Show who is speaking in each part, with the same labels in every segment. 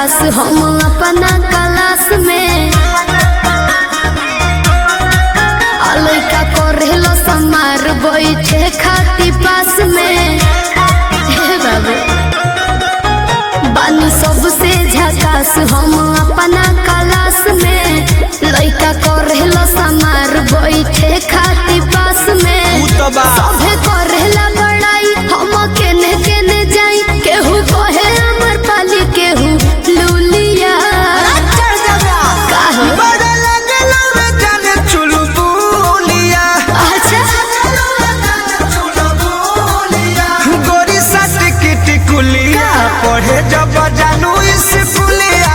Speaker 1: झकास हम अपना क्लास में आ लइका करेलो समार बैठे खाती पास में हे बाबू बानी सबसे झकास हम अपना क्लास में लइका करेलो समार बैठे खाती पास में
Speaker 2: उ तो बा
Speaker 1: सभे करेला बड़ाई हम केने केने जाई केहू कहे अमर पाली केहू लूलिया काहे?
Speaker 2: बड़ा लगेला रे जाने चुलबुलिया
Speaker 1: अच्छा
Speaker 2: गोरी साथ की टिकुलिया पढ़े जब जानू स्कूलिया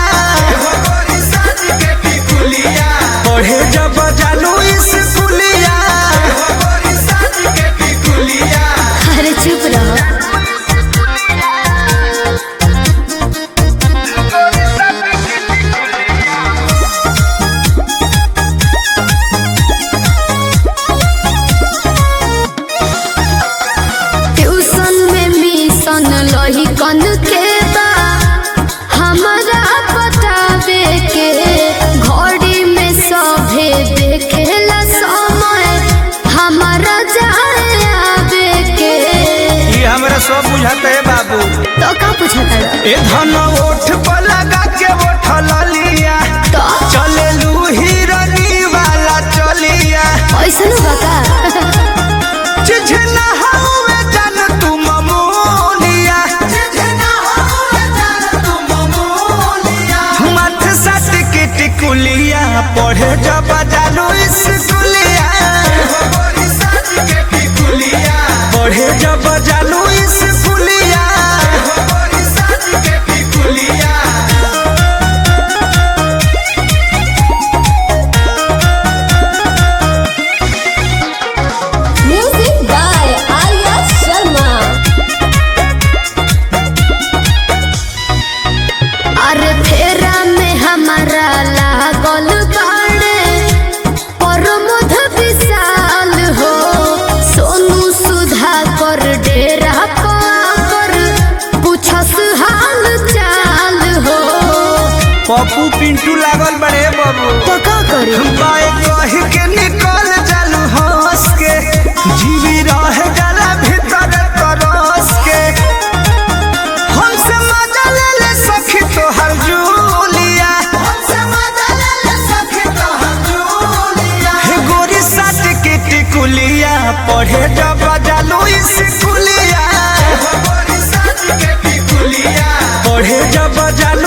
Speaker 2: पढ़े जब जानू स्कूलिया
Speaker 1: अरे चुप रहो ट्यूशन में मिशन लही कन के बा हमरा बतावे के घड़ी में सभे देखेला समय हमारा जाए आवे के
Speaker 2: ये हमरा सब बुझाते है बाबू
Speaker 1: तो का पूछता
Speaker 2: ए धन ओठ पर लगा के ओठ लिया
Speaker 1: तो
Speaker 2: चलेलू हिरनी वाला चलिया
Speaker 1: ऐसन बका
Speaker 2: चिझना हवे जान तू ममोलिया चिझना हवे जान तू ममोलिया मथ सट के टिकुलिया पढ़े जब जानू स्कूलिया पढ़े जब जानू स्कूलिया
Speaker 1: म्यूजिक बाय आर्या शर्मा अरे फेरा में हमारा लागल बाड़े प्रमोद विशाल हो सोनू सुधा कर डेरा पर पूछस हाल चाल हो
Speaker 2: पप्पू पिंटू लागल बड़े बाबू
Speaker 1: तो का करी
Speaker 2: बाए कह के निकल जालू हंस के जीवी रह जाला भीतर तरस के हमसे मजा ले ले सखी तोहर जूलिया हमसे मजा ले ले सखी तोहर जूलिया हे गोरी साथ के टिकुलिया पढ़े जब जालू स्कूलिया पढ़े जब जालू